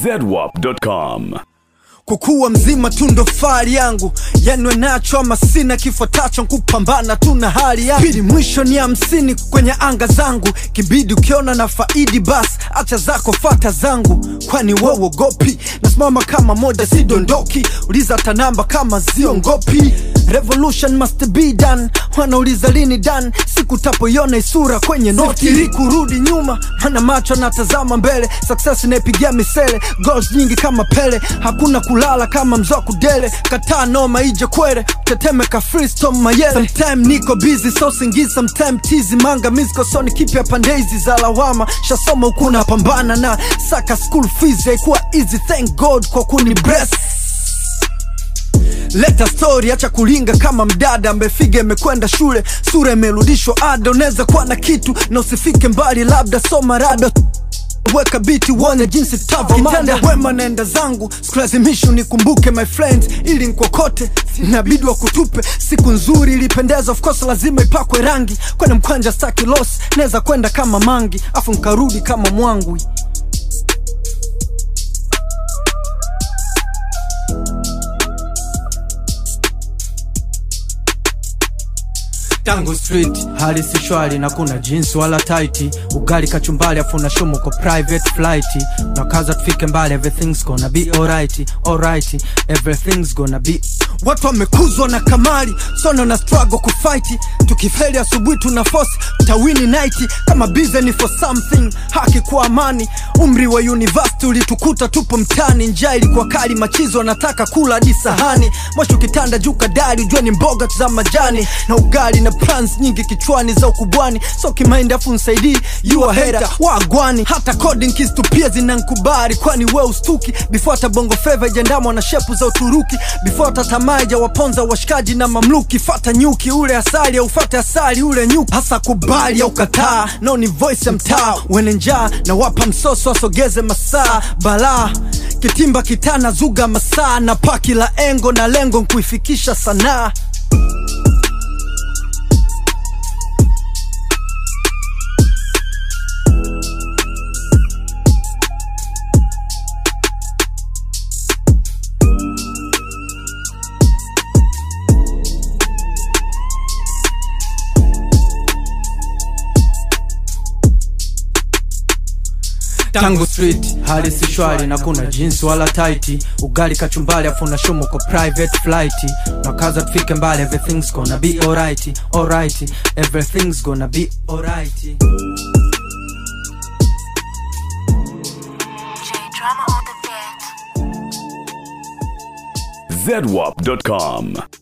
zedwap.com. kukuwa mzima tu ndo fahari yangu yanwe nacho ama sina kifuatacho kupambana tu na hali yangu pili mwisho ni hamsini kwenye anga zangu kibidi ukiona na faidi bas acha zako fata zangu kwani wewogopi nasimama kama moja sidondoki uliza hata namba kama ziongopi revolution must be done wanauliza lini dan siku tapoiona isura kwenye noti ili kurudi nyuma mana macho natazama mbele success inaipigia misele goals nyingi kama pele hakuna kulala kama mzoa kudele kataa noma ije kwere tetemeka freestone mayele sometime niko busy so singi sometime tizi manga misko soni kipya pande hizi za lawama shasoma huku napambana na saka school fees haikuwa easy thank god kwa kuni bless leta story acha kulinga kama mdada amefiga imekwenda shule sura imerudishwa ada unaweza kuwa na kitu na usifike mbali labda soma rada weka biti uone jinsi tavokitenda wema naenda zangu sikulazimishi unikumbuke my friends ili nkokote inabidi wa kutupe siku nzuri ilipendeza of course lazima ipakwe rangi kwene mkwanja staki los naweza kwenda kama mangi afu nkarudi kama mwangwi tangu street hali si shwari na kuna jeans wala taiti ugali kachumbali afu na shumu kwa private flight na kaza tufike mbali everything's gonna be alright alright everything's gonna be watu wamekuzwa na kamari sono na struggle kufight tukifeli asubuhi tuna force tawini night kama busy for something haki kwa amani umri wa university ulitukuta tupo mtani njaa ilikuwa kali machizo anataka kula hadi sahani mwisho kitanda juu kadari ujue ni mboga tu za majani na ugali na plans nyingi kichwani za ukubwani so kimaindi afu nsaidii yua hera wagwani hata coding keys tu pia zinankubari kwani we ustuki before hata bongo feva ijandamwa na shepu za uturuki before hata tamaa waponza washikaji na mamluki fata nyuki ule asali au fate asali ule nyuki hasa kubali au kataa no ni voice ya mtaa wene njaa na wapa msoso asogeze masaa balaa kitimba kitana zuga masaa na paki la engo na lengo nkuifikisha sanaa tangu street hali si shwari na kuna jeans wala taiti ugali kachumbali afu na shumu kwa private flight na kaza tufike mbali everything's gonna be alright alright everything's gonna be alright J drama on the beat. zedwap.com.